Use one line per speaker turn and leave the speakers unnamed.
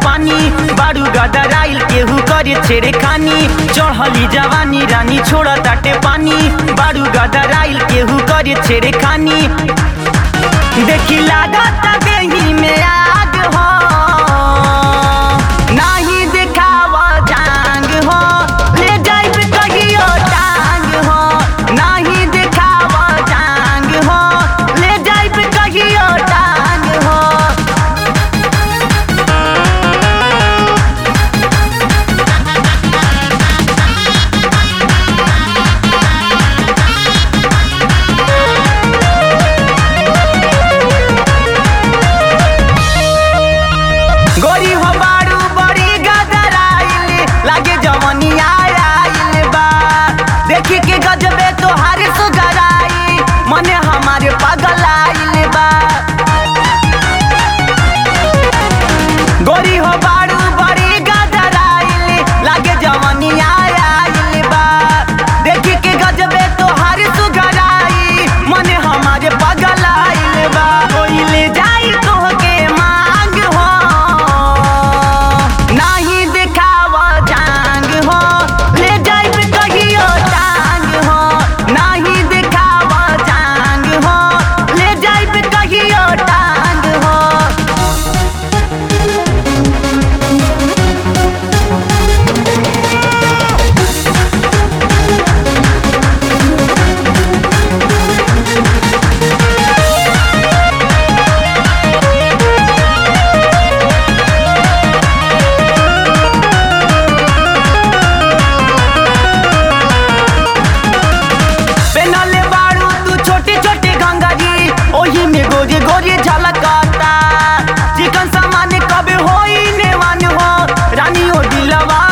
पानी बारू गदराइल केहू करे छेड़े खानी चढ़ली जवानी रानी छोड़ ताटे पानी बारू गदराइल केहू करे छेड़े खानी देखी लागत देही में आग हो नाही देखाव जांग हो ले जाइब कहियो टांग हो नाही देखाव जांग हो ले जाइब कहियो टांग हो गोरी हो बारू बड़ी गदराइल लागे जवनिया आइल बा देखी के गजबे तोहारे सुगराई मने हमारे पागल आइल बा गोरी हो बारू बड़ी गदराइल लागे जवनिया आइल बा देखी के गजबे तोहारे सुगराई मने हमारे पागल आइल बा कोई ले जाई तोहके मांग हो नाही देखाव जांग हो ले जाइब कहियो टांग हो नाही देखाव जांग हो ले जाइब कहियो टांग हो पेनले बारू तू छोटी छोटी गंगाजी ओही में गोरे गोरे झलकता चिकन सामान कब होई नेवान हो रानी ओ दिलवा